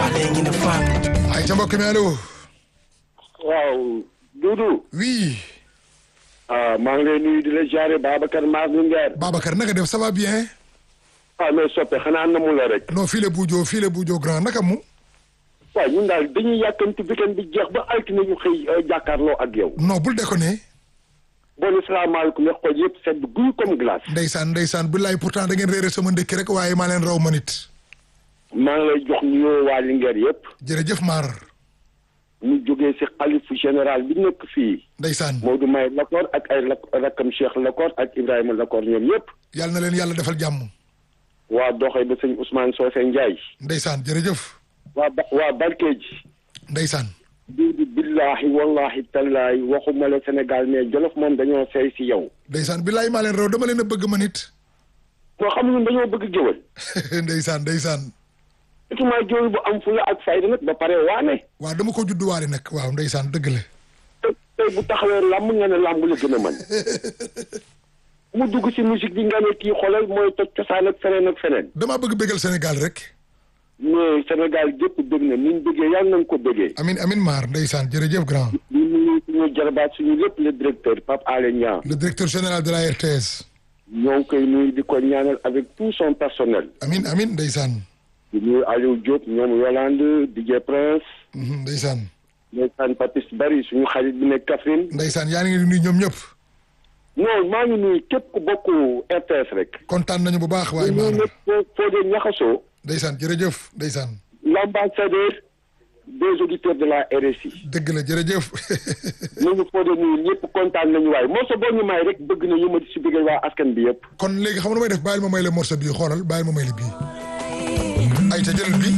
faale ngi ne faal ay ca mbokk mi allo waaw Doudou oui ah maa ngi lay nuyu di la jaare Babacar Mar Linguère Babacar naka def ça va bien ah mais soppe xanaa namu la rek non fii la buujoo fii la buujoo grand naka mu waaw ñun daal dañuy yàkkanti weekend bi jeex ba altine ñu xëy jàkkaarloo ak yow non bul déconné bon salaamaaleykum wax ko yëpp sedd guy comme glace ndeysaan ndeysaan billaay pourtant da ngeen réere sama ndëkki rek waaye maa leen raw ma nit maa ngi lay jox nuyoo waa Linguère yëpp jërëjëf maar ñu jógee si xalifu général bi nekk fii ndeysaan Modou May Lakor ak ay lak rakkam Cheikh Lakor ak Ibrahima Lakor ñoom yëpp yàlla na leen yàlla defal jàmm waa doxee ba sëñ Ousmane Socé Ndiaye ndeysaan jërëjëf waa ba waa Barkeeji ndeysaan Doudou billahi wallahi tallahi waxuma la Sénégal mais Jolof moom dañoo sey si yow ndeysaan billaay maa leen raw dama leen a bëgg ma nit moo xam ñun dañoo bëgg géwël ndeysaan ndeysaan surtout géwël bu am fula ak fayda nag ba pare waane waaw dama ko judduwaale nag waaw ndeysaan dëgg la te tey bu taxawee làmb nga ne làmb la gën a mën mu dugg si musique bi nga ne kii xoolal mooy toj cosaan ak feneen ak feneen damaa bëgg bëggal Sénégal rek mais Sénégal gépp bëgg na ni ñu bëggee yàlla nañ ko bëggee amin amin maar ndeysaan jërëjëf grand ñu nuyu suñu jarabaat suñu lépp le directeur Pape Alé Niang le directeur général de la RTS ñoo ngi koy nuyu di ko ñaanal avec tout son personnel amin amin ndeysaan di nuyu Aliou Diop ñoom Yolande DJ Prince Mhm, ndeysaan ndeysaan Papis Bari suñu xarit bi nekk Kaffrine ndeysaan yaa ngi nuyu ñoom ñëpp non maa ngi nuyu képp ku bokk RTS rek kontaan nañu bu baax waaye ñu maar nekk foo foo dee ñaxasoo ndeysaan jërëjëf ndeysaan l'ambassadeur des auditeurs de la RSI dëgg la jërëjëf ñu ngi foo dee nuyu ñëpp kontaan nañu waaye moo sa boo ñu may rek bëgg na yëmati si biir waa askan bi yëpp kon léegi xam nga nu may def bàyyil ma may la morceau bii xoolal bàyyil ma may la bii ay ca jëlal bi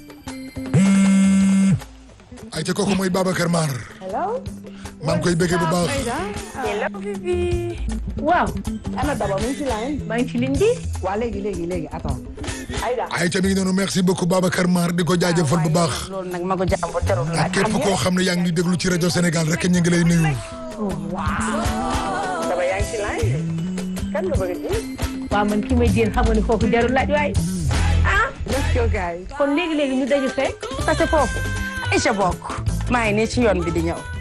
ay ca kooku mooy Babacar Mar hello. maa ngi koy bëggee bu baax hello Fifi. waaw. ana Daba mu ngi ci line. maa ngi ci ligne bi. waa léegi léegi léegi attends. Aïda. ay ca mi ngi noonu merci beaucoup Babacar Mar di ko jaajëfal bu baax loolu nag ma ko jàmbur jarul ak képp koo xam ne yaa ngi déglu ci rajo Sénégal rek ñu ngi lay nuyu Daba yaa ngi ci line. kan nga bëgg a ji. waaw man ki may jéem xam nga ni foofu jarul laaj waay. ah. let's go guys. kon léegi léegi ñu daju fekk. tase foofu. Aïcha bokk maa ngi nii ci yoon bi di ñëw